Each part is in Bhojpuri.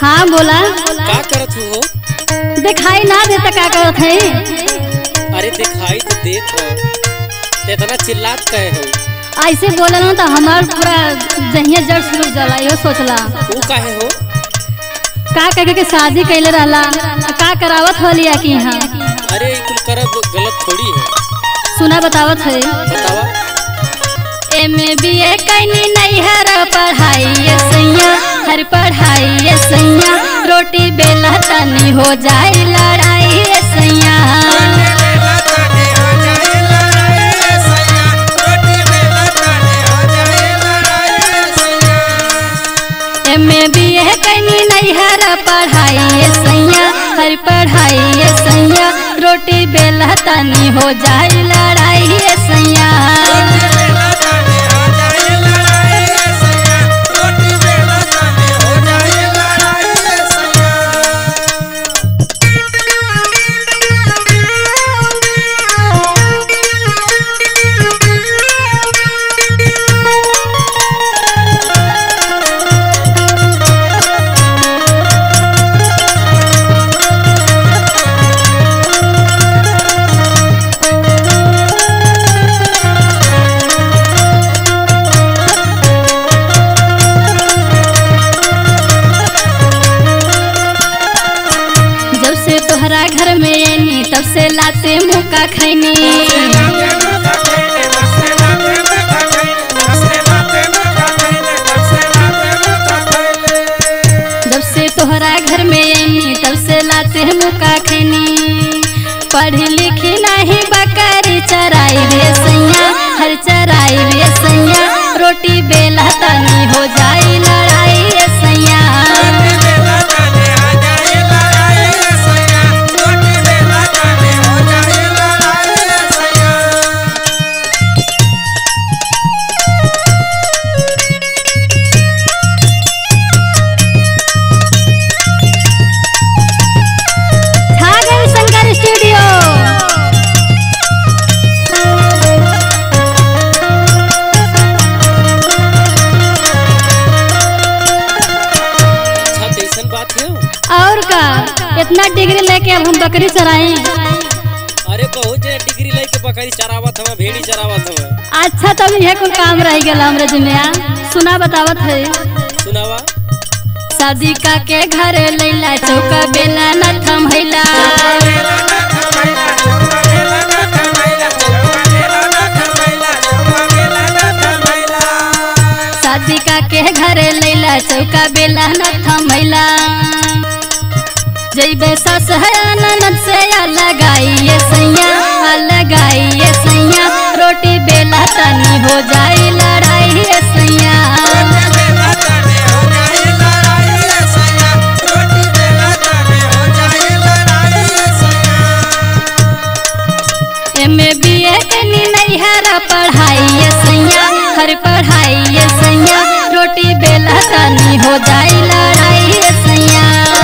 हाँ बोला का करत हो दिखाई ना देता का करत है अरे दिखाई तो देत हो इतना चिल्लात कहे हो ऐसे बोला ना तो हमार पूरा जहिया जड़ शुरू जाला यो सोचला वो काहे हो का कह के शादी कैले रहला आ का करावत होलिया की यहाँ अरे ई कुल करब गलत थोड़ी है सुना बतावत है बतावा एम बी ए कैनी नहीं हर पढ़ाई ये सैया हर पढ़ाई ये सैया रोटी बेला तनी हो जाए लड़ाई ये सैया एम बी ए कैनी नहीं हर पढ़ाई ये सैया हर पढ़ाई ये सैया रोटी बेला तनी हो जाए लड़ाई ये सैया जब से तोहरा घर में आनी तब से लाते मुका खैनी जब से तोहरा घर में आनी तब से लाते मुका खैनी पढ़ी लिखी नहीं बकरी चराई रे सैया हर चराई रे सैया रोटी बेला तनी हो जाई लड़ाई रे सैया छागल शंकर स्टूडियो अच्छा तो ऐसन बात है और का इतना डिग्री लेके अब हम बकरी चराएं अरे बहुत जे डिग्री लेके बकरी चरावत हवा भेड़ी चरावत हवा अच्छा तब यह कुल काम रह गया हमरे जिम्मे सुना बतावत है सुनावा शादी का के घर लैला चौका बेला न थमैला शादी का के घर लैला चौका बेला न थमैला जैबे सस है ननद से लगाइए सैया लगाइए सैया रोटी बेला तनी हो जाए लड़ाई सैया एम बी ए कनी नहीं हर पढ़ाई ये सैया हर पढ़ाई ये सैया रोटी बेला तनी हो जाए लड़ाई ये सैया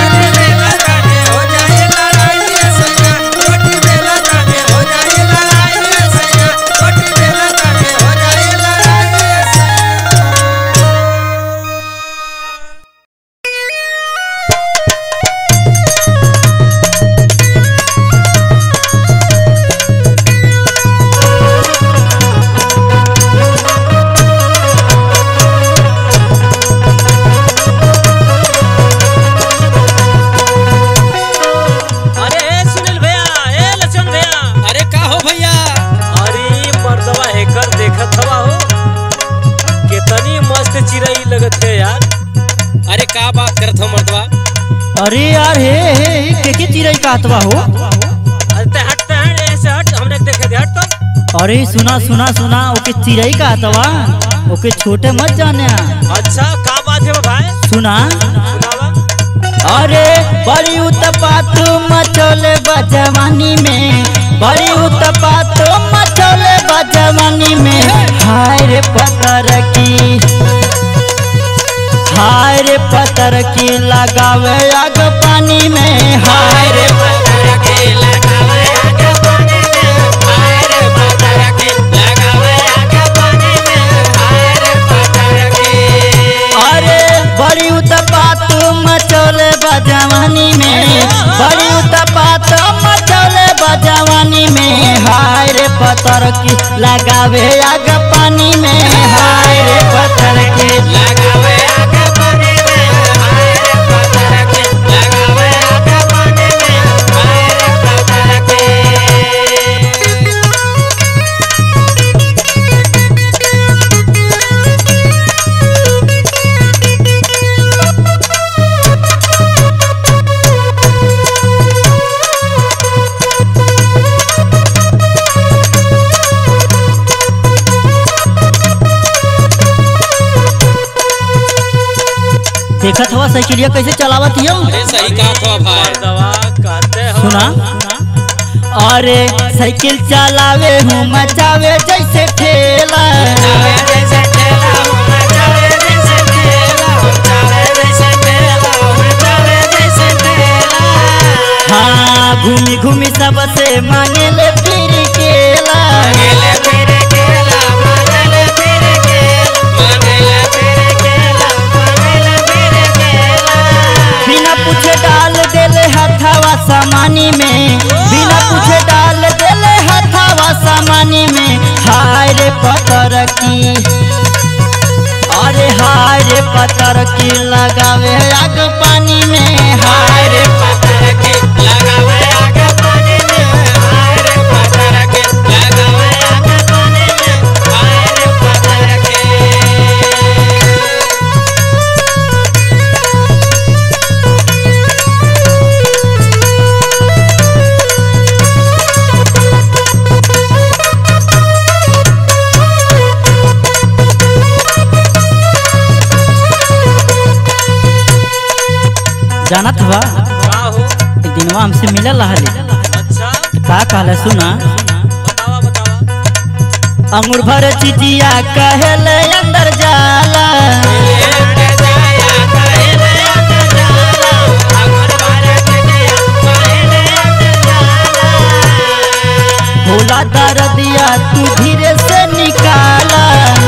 अरे ए सुनील भैया ए लक्ष्मण भैया अरे का हो भैया अरे मर्दवा एकर देखत हवा हो कितनी मस्त चिड़ई लगत है यार अरे का बात करत हो मर्दवा अरे यार हे हे हे, के के चिड़ै कहतवा हो अरे ते हट ते हट ऐसे हट हमने देखे दे हट तो अरे सुना सुना सुना ओके चिड़ै कहतवा ओके छोटे मत जाने अच्छा का बात है भाई सुना सुनावा अरे बड़ी उत्पात मचोले बजवानी में बड़ी उत्पात मचोले बजवानी में हाय रे पतर की हाय रे पतर की लगावे आग पानी में हाय रे पतर की लगावे आग पानी में हाय रे पतर की लगावे आग पानी में हाय रे पतर की अरे बड़ी उत्पात मचोले पत्थर की लगावे आग पानी में हाय रे पत्थर की लगावे आगे पानी में हाय रे पत्थर के लगावे आगे पानी में हाय रे पत्थर के देखत हुआ साइकिलिया कैसे चलावत हियो अरे सही कहा था भाई मर्दवा कहते हो सुना अरे साइकिल चलावे हूँ मचावे जैसे ठेला चावे जैसे ठेला हो चावे जैसे ठेला हो चावे जैसे ठेला हो चावे जैसे ठेला हाँ घूमी घूमी सबसे मांगे ले फिर केला मांगेले फिर केला मांगेले फिर केला मांगेले फिर केला मांगेले फिर केला बिना पूछे डाल देले हथावा सामानी में बिना पूछे डाल देले हथावा सामानी में हाय रे पत्थर की अरे हाय रे पत्थर की लगावे आग पानी में हाय रे पत्थर के लगावे आगे पानी में हाय रे पत्थर के लगावे आगे पानी में हाय रे पत्थर के जानत हुआ का हो एक दिनवा हमसे मिलल रहले अच्छा का कहले सुना बतावा बतावा अंगूर भर चिजिया कहले अंदर जाला अंदर जाया कहले अंदर जाला अगर भारत दिया कहले अंदर जाला भोला दर्दिया तू धीरे से निकाला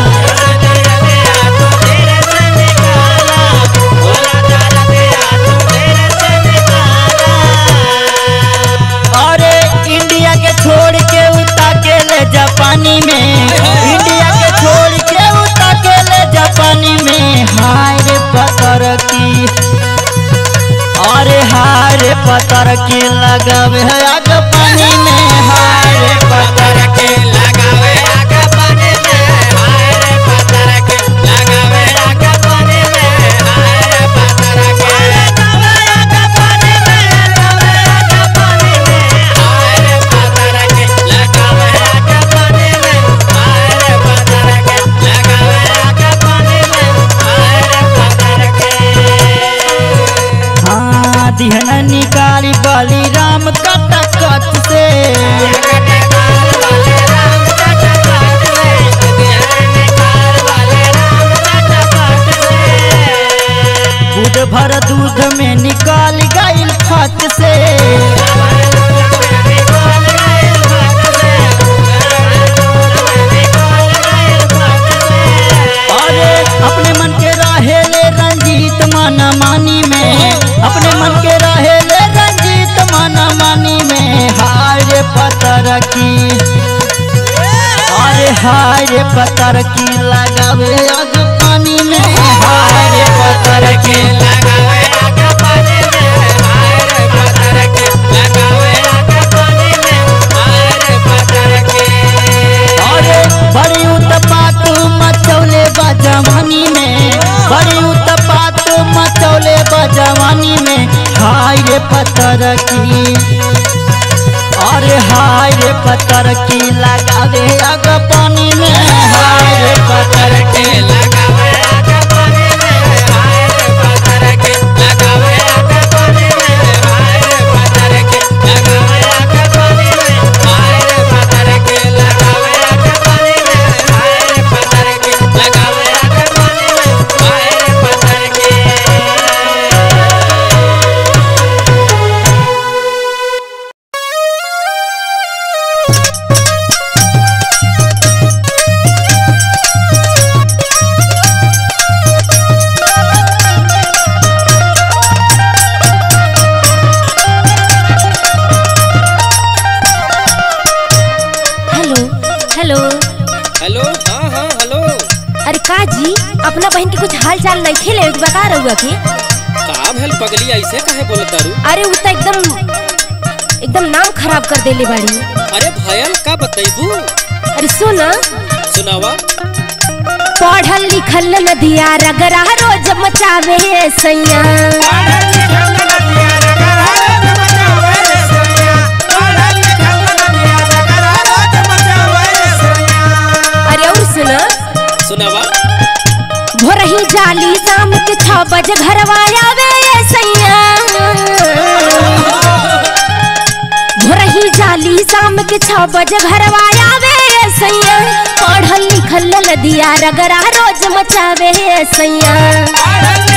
अरे इंडिया के छोड़ के उता के ले जापानी में इंडिया के छोड़ के उता के ले जापानी में हाय रे पत्थर की अरे हाय रे पत्थर की लगावे है आग पानी में हाय रे पत्थर की हाँ दिहना निकाली बली राम कट कट से दूध भर दूध में निकाल गईल फट से अरे अपने मन के रहे ले रंजीत माना मानी में अपने मन के रहे ले रंजीत माना मानी में हाय रे पत्थर की अरे हाय रे पत्थर की लगावे आग पानी में हाय रे पत्थर की अरे बड़ी उत्पात मचौले बा जवानी में बड़ी उत्पात मचौले बा जवानी में हाय रे पत्थर की अरे हाय रे पत्थर की लगावे आग पानी में हाय रे पत्थर की Thank बहन के कुछ हाल चाल नहीं खेले बता रहुआ के का भेल पगली ऐसे काहे बोलत तारू अरे उ त एकदम एकदम नाम खराब कर देले बाड़ी अरे भयल का बतैबू अरे सुन सुनावा पढ़ल लिखल नदिया रगरा रोज मचावे सैया अरे और सुन सुनावा भोरही जाली शाम के छह बजे घरवा आवे सैया भोरही जाली शाम के छह बजे घरवा आवे सैया पढ़ल लिखल लदिया रगरा रोज मचावे सैया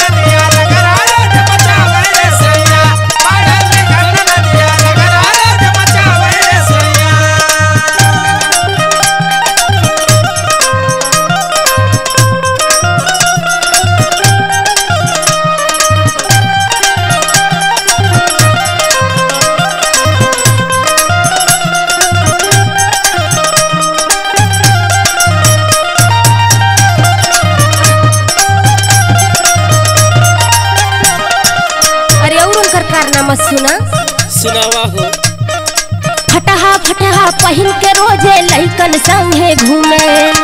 अरे और उनकर कारनामा सुना सुनावा हो फटहा फटहा पहिन के रोजे लइकन संगे घूमे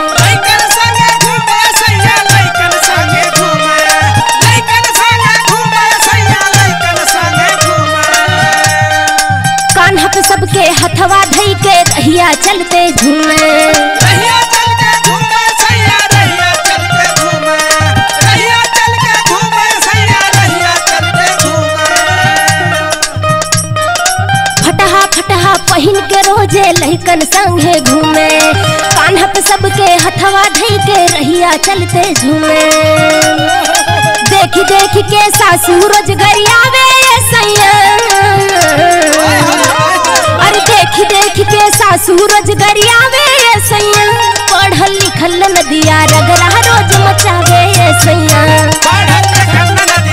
कान्हा पे सबके हथवा धई के रहिया चलते झूमे फटहा फटहा पहिन के रोजे लइकन संगे घूमे कान्हा पे सबके हथवा धई के रहिया चलते झूमे देखी देखी के सासू रोज गरियावे सैया अरे देखी देखी के सासू रोज गरियावे सैया पढ़ल लिखल नदिया रगरा रोज मचावे सैया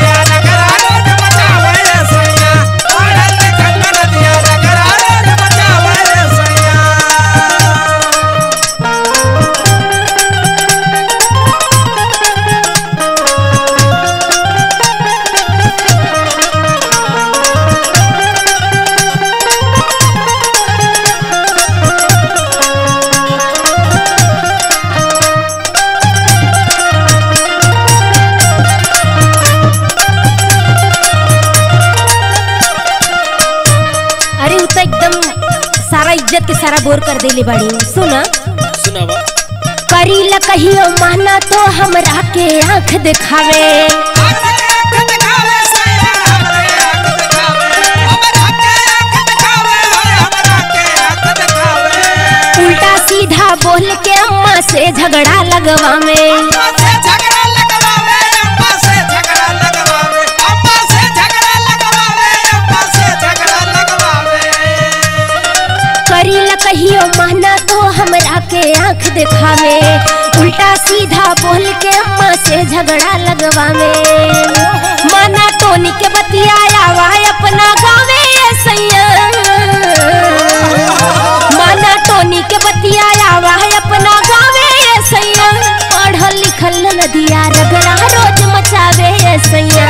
अरे उ तो एकदम सारा इज्जत के सारा बोर कर देले बाड़ी सुना सुनावा करी ल कहियो माना तो हमरा के आंख दिखावे उल्टा सीधा बोल के अम्मा से झगड़ा लगवावे करी ल कहियो माना तो हमरा के आंख दिखावे उल्टा सीधा बोल के अम्मा से झगड़ा लगवावे माना टोनी के बतियाया वा अपना गावे सैया माना टोनी के बतियाया वा अपना गावे सैया पढ़ल लिखल नदिया रगड़ा रोज मचावे सैया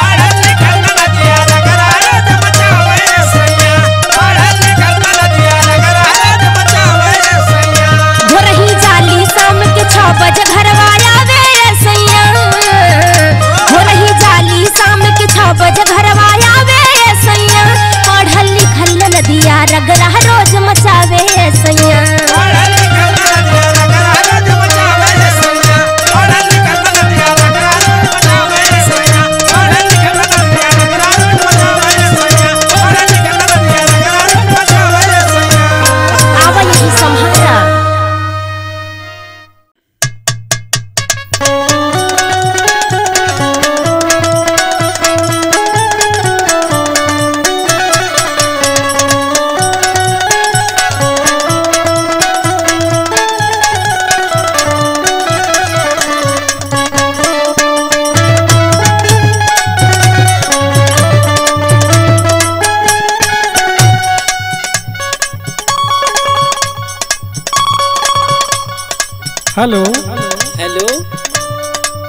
भोरही जाली शाम के छह बजे घरवा आवे सैया भोरही जाली शाम के छह बजे घरवा आवे सैया पढ़ल लिखल नदिया रगड़ा रोज मचावे सैया आवा यही संभाला हेलो हेलो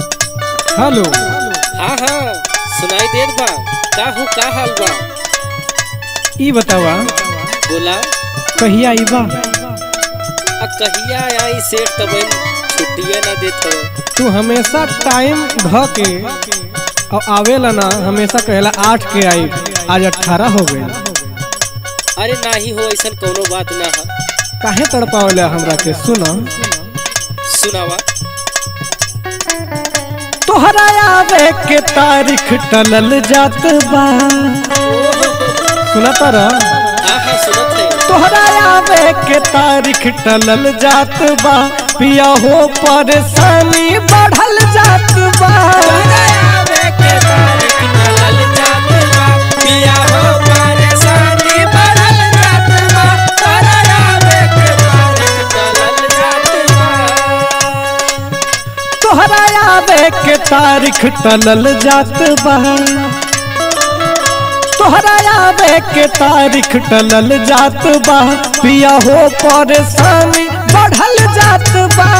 हेलो हाँ हाँ सुनाई देत बा का हो का हाल बा ई बतावा बोला कहिया आई बा आ कहिया आई सेठ तब छुट्टिया ना देत हो तू हमेशा टाइम ध के और आवेला ना हमेशा कहेला आठ के आई आज अठारह हो गए अरे नाही हो ऐसा कोनो बात ना है काहे तड़पावेला हमरा के सुना सुनावा तोहरा आवे के तारीख टलल जात बा सुना तारा हाँ हाँ सुनत है तोहरा आवे के तारीख टलल जात बा पिया हो परेशानी बढ़ल जात बा तोहरा आवे के तारीख टलल जात बा तोहरा आवे के तारीख टलल जात बा पिया हो परेशानी बढ़ल जात बा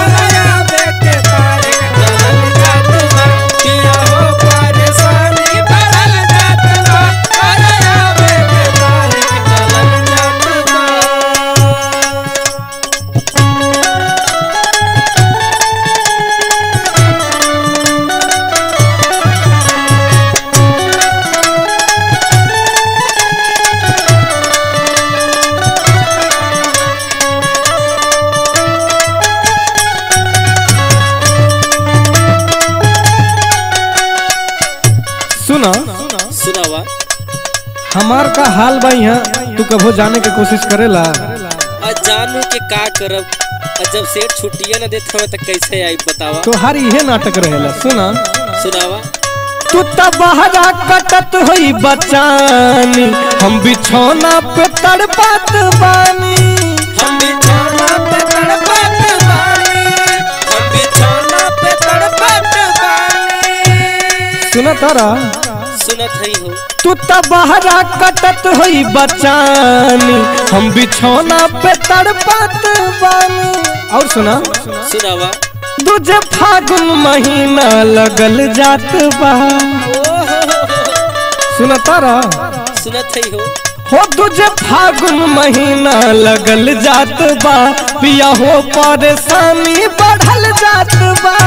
सुना सुनावा हमार का हाल बा यहाँ तू कभो जाने के कोशिश करेला आ जानू के का करब आ जब सेठ छुट्टिया ना देत हवे त कैसे आई बतावा तोहार इहे नाटक रहेला सुना सुनावा तू त बहरा कटत होई बचानी हम बिछौना पे तड़पत बानी हम बिछौना पे तड़पत बानी हम बिछौना पे तड़पत बानी सुना तारा सुनत हई हो तू त बहरा कटत होई बचानी हम बिछौना पे तड़पत बानी और सुना सुनावा दूजे फागुन महीना लगल जात बा सुना तारा सुनत हई हो हो तुझे फागुन महीना लगल जात बा पिया हो परेशानी बढ़ल जात बा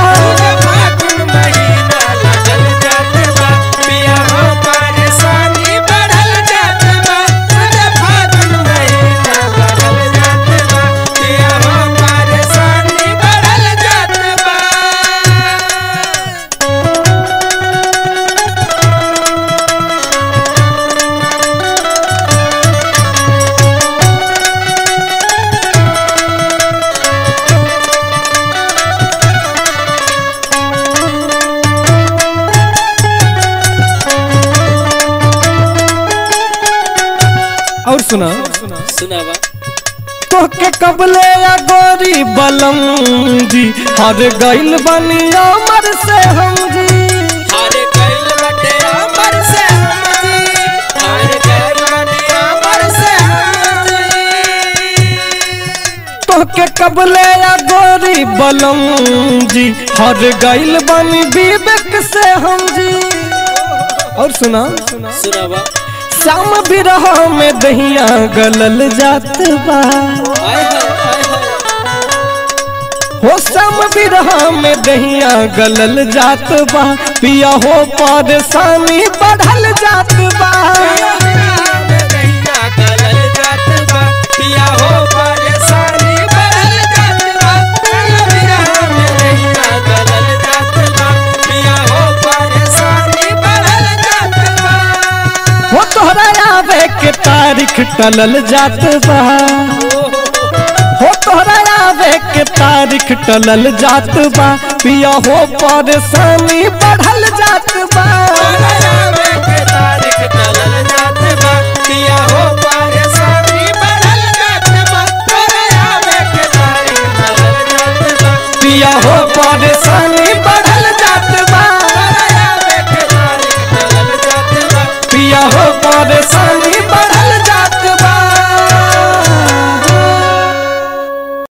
और सुना सुनावा तोहके कबले या गोरी बलम जी हर गइल बनिया मर से हम जी हारे गइल बटे अमर से हमजी हारे गइल बटे अमर से हमजी तोहके कबले या गोरी बलम जी हर गइल बनी विवेक से हम जी और सुना सुनावा शाम बिरह में दहिया गलल जात बा आय हाय आय हाय हो शाम बिरह में दहिया गलल जात बा पिया हो परेशानी बढ़ल जात बा हो तोहरा आवे के तारीख टलल जात बा हो तोहरा आवे के तारीख टलल जात बा पिया हो परेशानी बढ़ल जात बा तारीख